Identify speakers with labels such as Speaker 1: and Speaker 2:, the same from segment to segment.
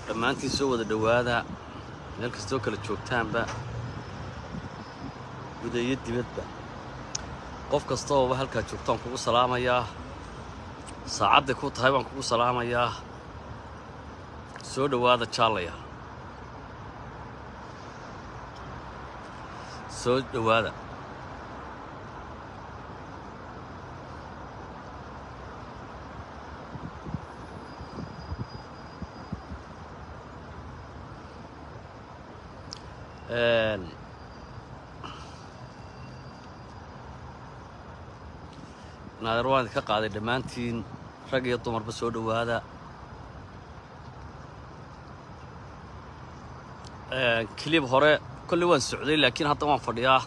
Speaker 1: dhammaantiin soo wada dhowaada meel kastoo kala joogtaanba guda iyo dibadba qof kastoooba halkaa joogtaan kugu salaamayaa saacadday ku tahay baan kugu salaamayaa soo dhowaada jaalaya soo dhowaada naadeer waan idinka qaaday dhammaantiin rag iyo dumarba soo dhowaada kilib hore kolley waan socday laakiin hadda waan fadhiyaa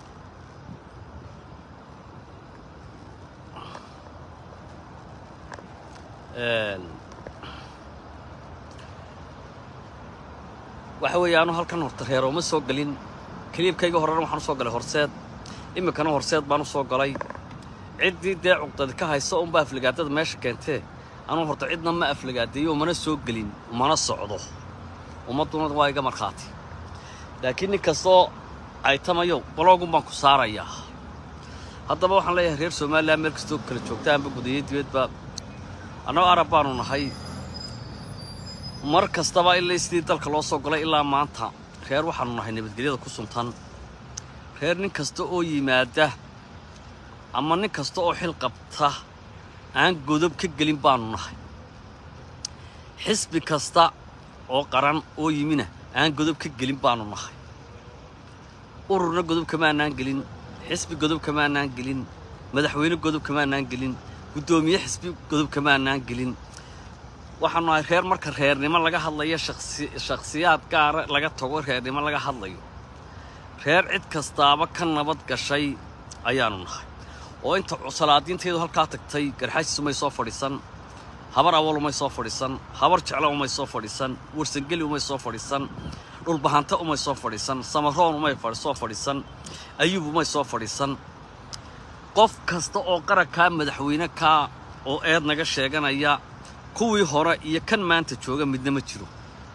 Speaker 1: waxa weeye anu halkan horta reero uma soo gelin kiliibkayga horena waxaan u soo galay horseed iminkana horseed baan u soo galay ciddii dee cuqdadi ka haysa unba aflagaadada meesha keentee anuu horta cidna ma aflagaadeeyo umana soo gelin umana socdo ummadduna waa iga markhaati laakiin nin kastoo aytamayo baloogun baan ku saarayaa haddaba waxaan leeyahay reer somalilan meel kastoo kala joogtaanba gudayo dibadba annagoo arab baanu nahay mar kastaba ilaa sidii dalka loo soo galay ilaa maanta reer waxaanu nahay nabadgelyada ku suntan reer nin kasta oo yimaada ama nin kasta oo xil qabta aan godob ka gelin baanu nahay xisbi kasta oo qaran oo yimina aan godob ka gelin baanu nahay ururna godob kamaanaan gelin xisbi godob kamaanaan gelin madaxweyne godob kamaanaan gelin guddoomiye xisbi godob kamaanaan gelin waxaanu nahay reer marka reernimo laga hadlayo shakhsiyaad gaara laga tago reernimo laga hadlayo reer cid kastaaba ka nabad gashay ayaanu nahay oo inta salaadiintaydu halkaa tagtay garxaajis umay soo fadhiisan habar awal umay soo fadhiisan habar jeclo umay soo fadhiisan warsangeli umay soo fadhiisan dhulbahante umay soo fadhiisan samaroon umay soo fadhiisan ayuub umay soo fadhiisan qof kasta oo qarankaa madaxweyne kaa oo eed naga sheeganaya kuwii hore iyo kan maanta jooga midna ma jiro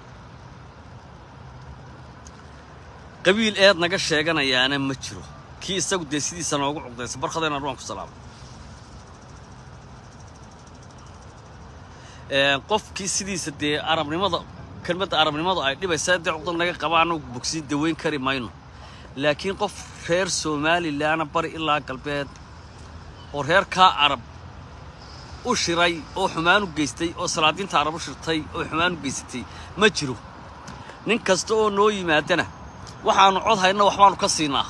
Speaker 1: qabiil eed naga sheeganayaana ma jiro kii isagu dee sidiisa noogu cuqdaysa barkhadayna dhuwaan ku salaamo qofkii sidiisa dee arabnimada kelmadda arabnimadu ay dhibaysaa dee cuqdad naga qaba annagu bogsiin daweyn kari mayno laakiin qof reer somalilanna bari ilaa galbeed oo reer kaa arab u shiray oo xumaan u geystay oo salaadiinta arab u shirtay oo xumaan u geysatay ma jiro nin kasta oo noo yimaadana waxaannu cod hayna waxbaannu ka siinaa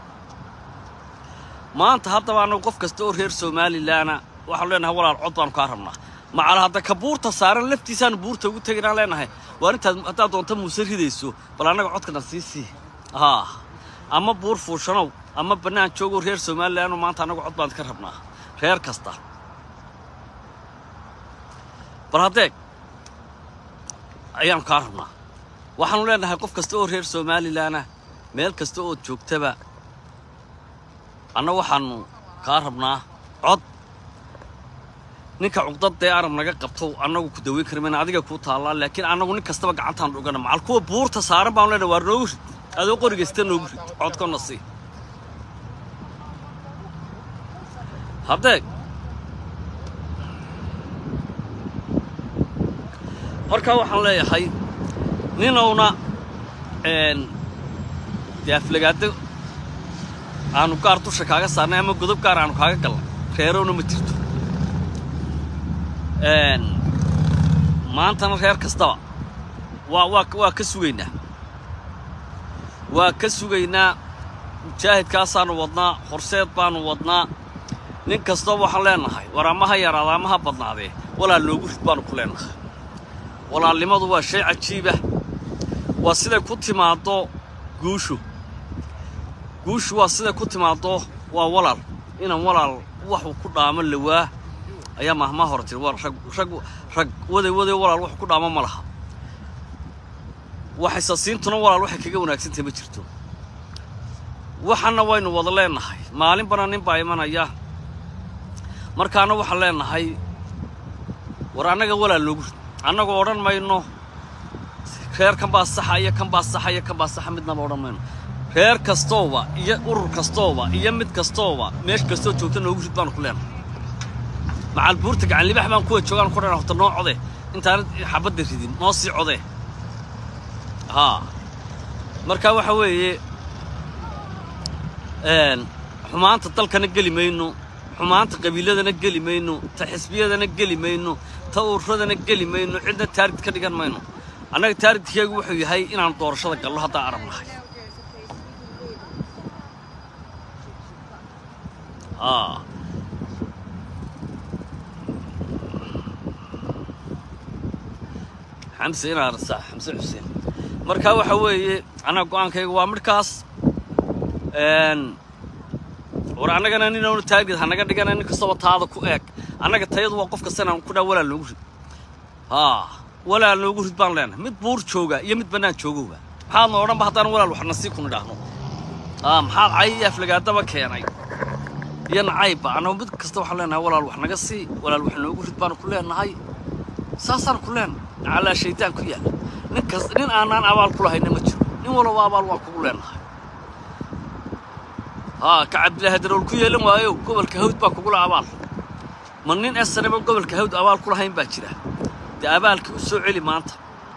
Speaker 1: maanta haddaba annagu qof kasta oo reer somalilanna waxaanu leenahay walaal cod baanu kaa rabnaa macala hadda ka buurta saaran laftiisaanu buurta ugu teginaan leenahay waa intaad haddaad doonta muuse ridayso bal annaga codkana sii sii haa ama buur fuushanow ama bannaan joogoo reer somalilanoo maanta annagu cod baan ka rabnaa reer kasta bal haddeeg ayaanu kaa rabnaa waxaanu leenahay qof kasta oo reer somalilanna meel kasta ood joogtaba anna waxaannu kaa rabnaa cod ninka cuqdadee arab naga qabto annagu ku daweyn kari mayna adiga kuu taallaa laakiin annagu nin kastaba gacantaan dhugana macal kuwa buurta saaran baanu leenahay waar noogu rid adoo qorigaysta noogu rid codkonna sii haddeeg markaa waxaan leeyahay ninowna dee aflagaado aanu gaar dusha kaaga saarnay ama godob gaar aanu kaaga galnay reerowna ma jirto maantana reer kastaba waa waa waa ka sugaynaa waa ka sugaynaa mujaahidkaasaanu wadnaa horseed baanu wadnaa nin kastaba waxaan leenahay war ama ha yaraada ama ha badnaadee walaal noogu rid baanu ku leenahay walaalnimadu waa shay cajiibah waa siday ku timaaddo guushu guushu waa siday ku timaaddo waa walaal inan walaal waxuu ku dhaamo lawaa ayaa mahmaa hore tiri war rag rag rag waday waday walaal wax ku dhaamo ma laha waxaysasiintuna walaal waxay kaga wanaagsantahay ma jirto waxana waynu wada leenahay maalinbana nin baa imanaya markaana waxaan leenahay war annaga walaal noogu rid annagoo odhan mayno reerkan baa saxa iyo kan baa saxa iyo kan baa saxa midnaba odhan mayno reer kastooba iyo urur kastooba iyo mid kastooba meesha kastoo joogta noogu rid baanu ku leenahay macal buurta gacan libax baan kuwa joogaan ku dhan horta noo code intaanad xabadda ridin noo sii code haa marka waxa weeye xumaanta dalkana geli mayno xumaanta qabiiladana geli mayno ta xisbiyadana geli mayno ta ururadana geli mayno cidna taarid ka dhigan mayno annaga taaridkeegu wuxuu yahay inaan doorashada gallo haddaan arab nahay aa xamse inaa rasaa xamse xuseen marka waxa weeye annaga go-aankayga waa midhkaas war annagana ninaanu taagid hanaga dhigana nin kastaba taada ku eeg annaga tayadu waa qof kastanaan ku dhaa walaal noogu rid haa walaal noogu rid baan leenahay mid buur jooga iyo mid bannaan joogowba maxaadna odhanba haddaan walaal waxna sii kun idhaahno haa maxaad cay iyo aflagaadaba keenay iyo nacaybba annagu mid kasta waxaan leenahay walaal wax naga sii walaal wax noogu rid baanu ku leenahay saasaan ku leenahay calaa shaydaan ku yaalla nin kas nin aanaan abaal ku lahayna ma jiro nin walaba abaal waan kugu leenahay haa ka cabdilaahi darool ku yeelan waayo gobolka hawd baa kugula abaal ma nin esanaba gobolka hawd abaal ku lahayn baa jira dee abaalkii u soo celi maanta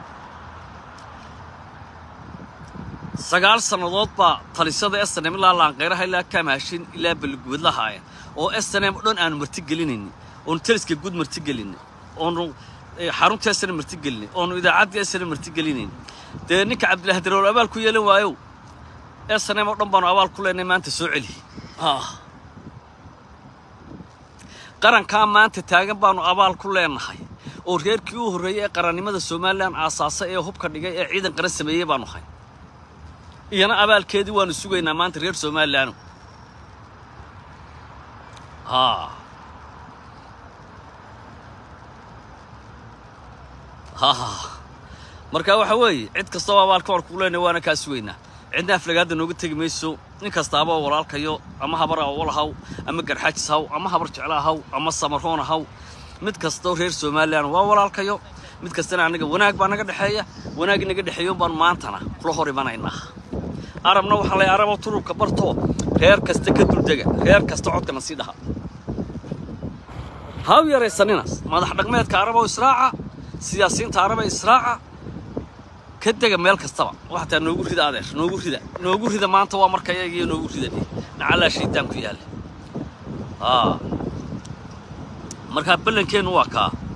Speaker 1: sagaal sannadood baa talisada esanem ilaa laanqayraha ilaa kamaashin ilaa baliguud lahaayeen oo esanem o dhan aanu martigelinaynin oonu teliska guud martigelinay oonu xarunta esana martigelinay oonu idaacaddii esana martigelinayn dee ninka cabdilaahi darool abaal ku yeelan waayo esanem oo dhan baanu abaal ku leenay maanta soo celi qarankaa maanta taagan baanu abaal ku leenahay oo reerkii u horreeyey ee qarannimada somalilan aasaasay ee hubka dhigay ee ciidan qaran sameeyey baanu hay iyana abaalkeedii waanu sugaynaa maanta reer somalilan haa ha marka waxa weeye cid kastaba abaalka waan kugu leenahay waana kaa sugaynaa cidna aflagaadda nooga tegi mayso nin kastaaba oo walaalkayo ama habar awal haw ama garxaajis haw ama habar jeclaa haw ama samaroona haw mid kastoo reer somalilan waa walaalkayo mid kastana annaga wanaag baa naga dhexeeya wanaag naga dhexeeyo baan maantana kula hor imanaynaa arabna waxaa lay arabo turubka bartoo reer kasta ka duldega reer kasta codkana sii dhaha haw yaraysaninaas madax dhaqmeedka arabo israaca siyaasiyiinta araba israaca ka dega meel kastaba waxataa noogu rida adeer noogu rida noogu rida maanta waa marka iyagiyo noogu rida nacallaa shaydaan ku yaalla aa markaa ballankeennu waa kaa